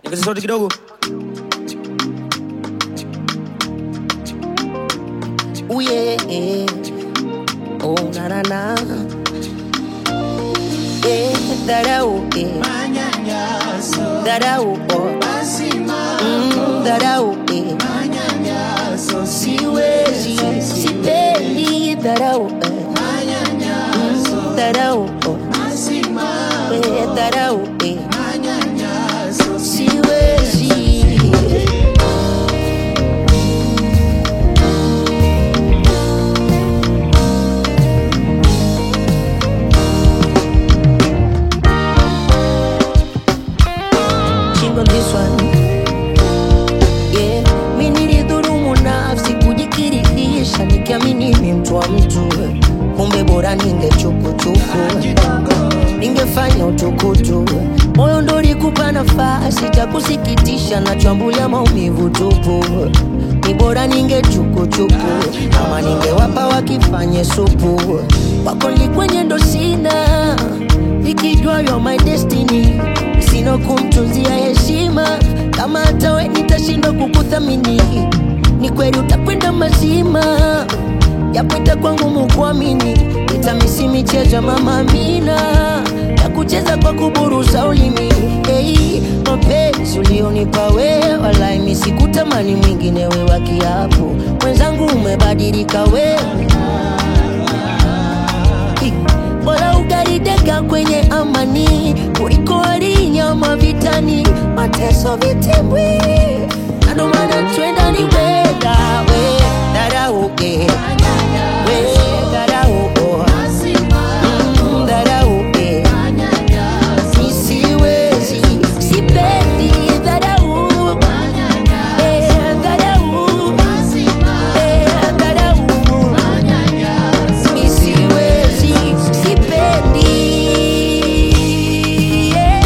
ongeza sauti kidogo Ooh, yeah. Oh, na na na. Yeah, dharau, yeah. Dharau, oh. Mm, dharau, yeah. Siwezi, sipendi dharau, eh. Mm, dharau, oh. Eh, dharau, eh. Siwezi. King on this one. Yeah, mi nilidhulumu nafsi kujikirihisha nikiamini ni mtu wa mtu, kumbe bora ningechukuchuku, ningefanya utukutu. Moyo ndo ulikupa nafasi cha kusikitisha, nachambulia maumivu tupu. Ni bora ningechukuchuku, ama ningewapa wakifanye supu. Wako likwenye ndo sina, nikijua you're my destiny sina kumtunzia heshima kama hata we nitashindwa kukuthamini ni kweli utakwenda mazima yapita kwangu mukuamini itamisi michezo ya mama Amina ya kucheza kwa kuburusa ulimi hey, mapenzi ulionipa wewe walai mi sikutamani mwingine we wa kiapo mwenzangu umebadilika wewe bora ugarideka kwenye amani kuliko walinyama vitani mateso vitembwi na ndo maana twenda ni weda we dharau eh. we dharau oh. Mm, dharau eh. Mi siwezi sipendi dharau eh, dharau eh, dharau Mi siwezi, sipendi, yeah.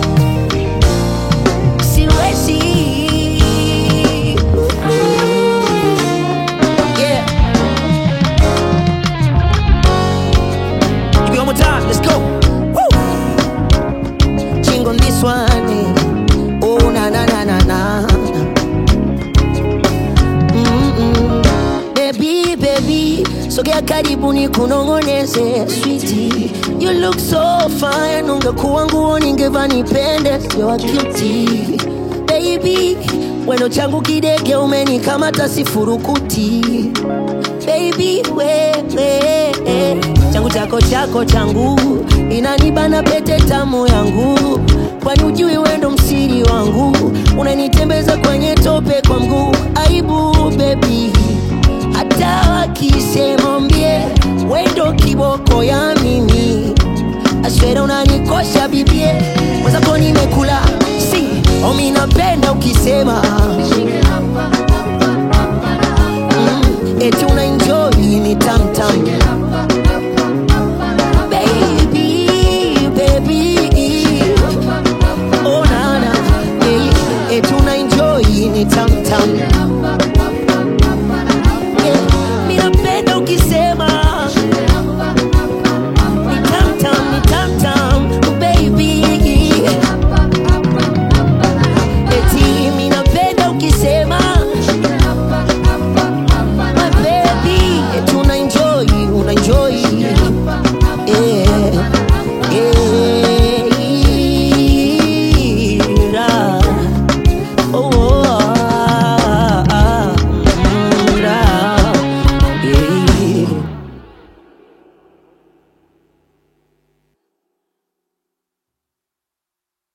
Siwezi. Yeah. Give me one more time let's go Woo. Ching on this one, eh. Oh, na na na na na. Mm-mm. Baby, baby, sogea karibu ni kunongoneze sweetie. You look so fine, ungekuwa nguo ningeva nipende, you're cutie. Baby, weno changu kidege umenikamata sifurukuti. Baby, wewe changu chako chako changu inanibana pete tamu yangu, kwani ujui wendo msiri wangu, unanitembeza kwenye tope kwa mguu. Aibu baby, hata wakisema mbie wendo kiboko ya mimi,